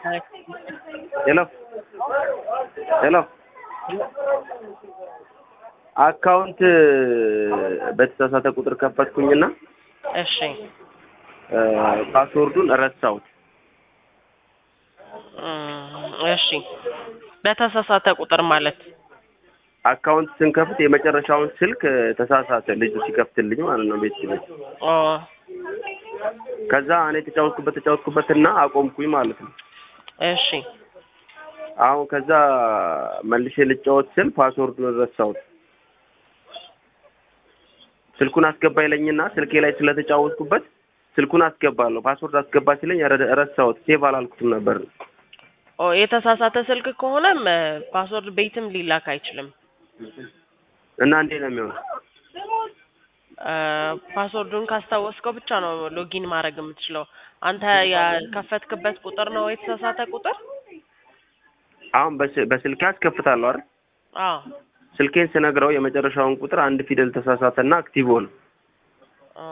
ሄሎ ሄሎ አካውንት በተሳሳተ ቁጥር ከፈትኩኝና እሺ ፓስወርዱን ረሳሁት። እም፣ እሺ በተሳሳተ ቁጥር ማለት አካውንት ስንከፍት የመጨረሻውን ስልክ ተሳሳተ ልጁ ሲከፍትልኝ ማለት ነው ቤት ሲለኝ ኦ ከዛ እኔ ተጫወትኩበት ተጫወትኩበትና አቆምኩኝ ማለት ነው። እሺ አሁን ከዛ መልሼ ልጫወት ስል ፓስወርዱን ረሳሁት። ስልኩን አስገባ ይለኝና ስልኬ ላይ ስለተጫወትኩበት ስልኩን አስገባለሁ ፓስወርድ አስገባ ሲለኝ ረ- ረሳሁት። ሴቭ አላልኩትም ነበር። ኦ የተሳሳተ ስልክ ከሆነም ፓስወርድ ቤትም ሊላክ አይችልም። እና እንዴት ነው የሚሆነው? እ፣ ፓስወርዱን ካስታወስከው ብቻ ነው ሎጊን ማድረግ የምትችለው። አንተ የከፈትክበት ቁጥር ነው የተሳሳተ ቁጥር? አሁን በስ- በስልኬ አስከፍታለሁ አይደል? አዎ ስልኬን ስነግረው የመጨረሻውን ቁጥር አንድ ፊደል ተሳሳተና አክቲቭ ሆነ። ኦ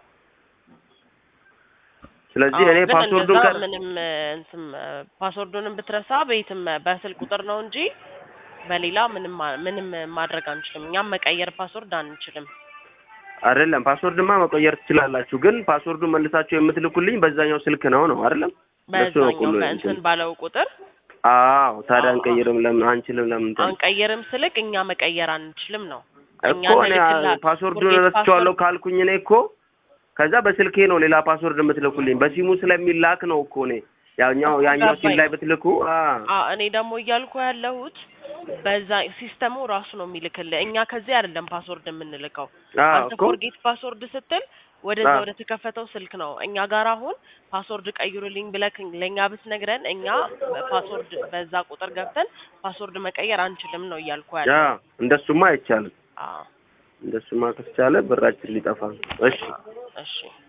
ስለዚህ አዎ፣ እኔ ግን ፓስወርዱን እንደዛ ቀር ምንም እ፣ እንትን እ፣ ፓስወርዱንም ብትረሳ ቤትም እ፣ በስልክ ቁጥር ነው እንጂ በሌላ ምንም ማ- ምንም ማድረግ አንችልም። እኛም መቀየር ፓስወርድ አንችልም። አይደለም ፓስወርድማ መቆየር ትችላላችሁ፣ ግን ፓስወርዱን መልሳችሁ የምትልኩልኝ በዛኛው ስልክ ነው ነው አይደለም? እሱ ነው በዛኛው ሁሉ በእንትን እንትን። ባለው ቁጥር አዎ ታዲያ አዎ፣ አንቀይርም? ለምን አንችልም? ለምን እንትን? አንቀይርም ስልክ እኛ መቀየር አንችልም ነው እኛ እኮ እኔ እንልክላ- ፓስወርዱን ፎርጌት ረስቼዋለሁ ፓስወርድ ካልኩኝ እኔ እኮ ከዛ በስልኬ ነው ሌላ ፓስወርድ የምትልኩልኝ በሲሙ ስለሚላክ ነው እኮ እኔ ያኛው እኮ ያኛው ሲም ገባኝ። ላይ ብትልኩ አ አ እኔ ደግሞ እያልኩ ያለሁት በዛ ሲስተሙ ራሱ ነው የሚልክልህ። እኛ ከዚህ አይደለም ፓስወርድ የምንልከው። አ አንተ እኮ ፎርጌት ፓስወርድ ስትል ወደዛ አ ወደ ተከፈተው ስልክ ነው። እኛ ጋር አሁን ፓስወርድ ቀይሩልኝ ብለህ ለእኛ ብትነግረን እኛ ፓስወርድ በዛ ቁጥር ገብተን ፓስወርድ መቀየር አንችልም ነው እያልኩ ያ ያለው። እንደሱማ አይቻልም። አዎ እንደሱማ ከተቻለ ብራችን ሊጠፋ ነው። እሺ እሺ